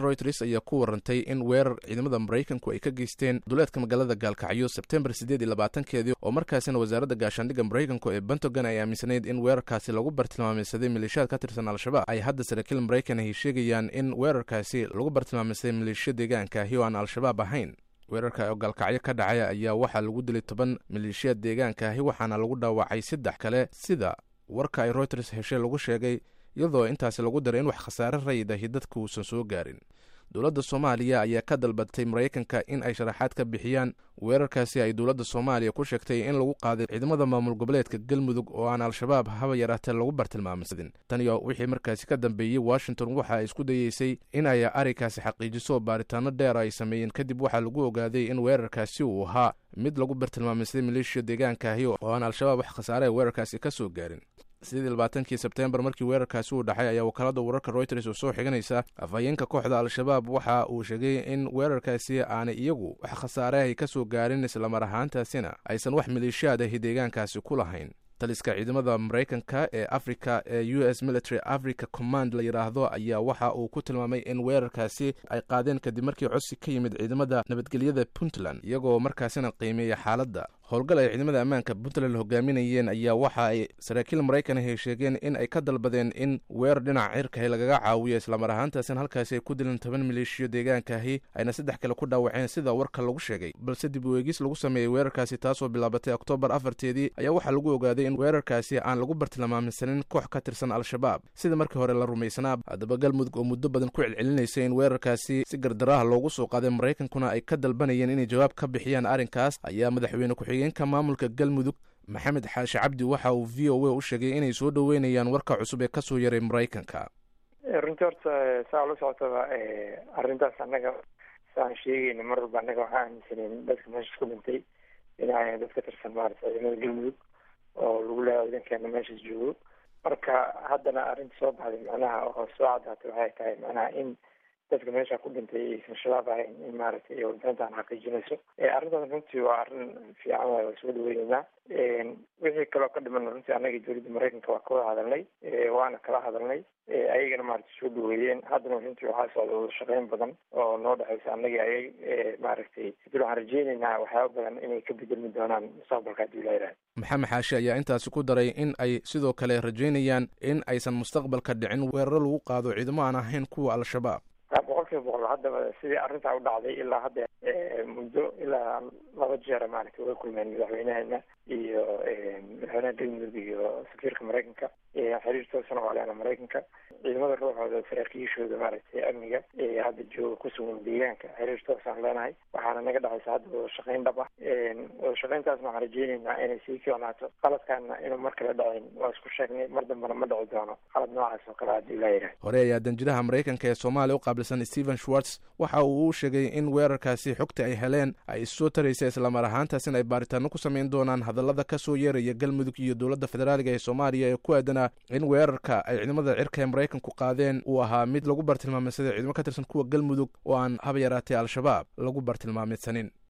royters ayaa ku warantay in weerar ciidamada maraykanku ay ka geysteen duleedka magaalada gaalkacyo sebtembar siddeed iyo labaatankeedii oo markaasina wasaaradda gaashaandhigga maraykanku ee bentogan ay aaminsanayd in weerarkaasi lagu bartilmaameysaday maleeshiyaad ka tirsan al-shabaab ay hadda saraakiil maraykan ay sheegayaan in weerarkaasi lagu bartilmaameysaday maleeshiya deegaanka ahi oo aan al-shabaab ahayn weerarka oo gaalkacyo ka dhacay ayaa waxaa lagu dilay toban maleeshiyaad deegaanka ahi waxaana lagu dhaawacay saddex kale sida warka ay royters heshay lagu sheegay iyadoo intaasi lagu daray in wax khasaare rayid ahi dadka uusan soo gaarin dowladda soomaaliya ayaa ka dalbatay maraykanka in ay sharaxaad ka bixiyaan weerarkaasi ay dowladda soomaaliya ku sheegtay in lagu qaaday ciidamada maamul goboleedka galmudug oo aan al-shabaab haba yaraatee lagu bartilmaamsadin tan iyo wixii markaasi ka dambeeyey washington waxa ay isku dayeysay in ay arrinkaasi xaqiijiso baaritaano dheer ay sameeyeen kadib waxaa lagu ogaaday in weerarkaasi uu ahaa mid lagu bartilmaameysaday maleeshiya deegaankaahi oo aan al-shabaab wax khasaare weerarkaasi ka soo gaarin sidii labaatankii sebtembar markii weerarkaasi uu dhacay ayaa wakaalada wararka royters oo soo xiganaysa afhayeenka kooxda al-shabaab waxa uu sheegay in weerarkaasi aanay iyagu wax khasaareahay ka soo gaarin islamar ahaantaasina aysan wax maleeshiyaad ahi deegaankaasi ku lahayn taliska ciidamada maraykanka ee africa ee u s military africa command la yidhaahdo ayaa waxa uu ku tilmaamay in weerarkaasi ay qaadeen kadib markii codsi ka yimid ciidamada nabadgelyada puntland iyagoo markaasina qiimeeya xaaladda howlgal ay ciidamada ammaanka puntland hogaaminayeen ayaa waxa ay saraakiil maraykan ahi sheegeen in ay ka dalbadeen in weerar dhinaca cirkahi lagaga caawiyo islamar ahaantaasina halkaasi ay ku dileen toban maleeshiyo deegaankaahi ayna saddex kale ku dhaawaceen sida warka lagu sheegay balse dib u eegis lagu sameeyey weerarkaasi taasoo bilaabatay oktoobar afarteedii ayaa waxaa lagu ogaaday in weerarkaasi aan lagu bartilmaameysanin koox ka tirsan al-shabaab sida markii hore la rumaysanaa haddaba galmudug oo muddo badan ku celcelinaysa in weerarkaasi si gardaraha loogu soo qaaday maraykankuna ay ka dalbanayeen inay jawaab ka bixiyaan arrinkaas ayaa madaxweyne ku-xigeenka maamulka galmudug maxamed xaashi cabdi waxa uu v o a u sheegay inay soo dhoweynayaan warka cusub ee kasoo yaray maraykanka runtii horta saa ula socotaba arrintaas annaga saan sheegayna mar walba annaga waxaa aaminsaneen dadka meeshaas ku dhintay inay dad ka tirsan maarata ciidamada galmudug oo lagu leeya ciidankeena meeshaas joogo marka haddana arrinta soo baxday macnaha oo soo caddaatay waxay tahay macnaha in dadka meesha ku dhintay aysan shabaab ahayn in maaragtay iyo warbixintaan xaqiijinayso arrintaas runtii waa arrin fiican waay waa soo dhaweyneynaa wixii kaloo ka dhiman runtii annaga dowladda maraykanka waa ka wada hadalnay waana kala hadalnay ayagana maaragtay soo dhaweeyeen haddana runtii waxaa socda wada shaqeyn badan oo noo dhexeysa annagii ayag maaragtay dil waxaan rajeyneynaa waxyaaba badan inay ka bedelmi doonaan mustaqbalka haddii la yidhaha maxamed xaashi ayaa intaasi ku daray in ay sidoo kale rajeynayaan in aysan mustaqbalka dhicin weeraro lagu qaado ciidamo aan ahayn kuwa al-shabaab boqol kiiba boqol haddaba sidii arrintaa u dhacday ilaa hadda muddo ilaa laba jeera maaragtay uga kulmeen madaxweynaheena iyo madaxweynaha galmudug iyo safiirka maraykanka xiriir toosana waa leena maraykanka ciidamada ruuxooda saraakiishooda maaragtay amniga hadda jooga ku sugan deegaanka xiriir toosaan leenahay waxaana naga dhexaysa hadda wada shaqeyn dhab ah wada shaqeyntaasna waxaan rajeyneynaa inay sii fiicnaato qaladkaana inuu mar kale dhacin waa isku sheegnay mar dambena ma dhici doono qalad noocaas oo kale haddii laa yidhaha hore ayaa danjiraha maraykanka ee soomaaliya u qaabilsan stephen schwartz waxa uu u sheegay in weerarkaasi xogta ay heleen ay issoo taraysa islamar ahaantaasina ay baaritaano ku samayn doonaan hadallada ka soo yeeraya galmudug iyo dowladda federaaliga ee soomaaliya ee ku aadanaa in weerarka ay ciidamada cirka ee maraykanku qaadeen uu ahaa mid lagu bartilmaameysaday ciidamo ka tirsan kuwa galmudug oo aan haba yaraatee al-shabaab lagu bartilmaameysanin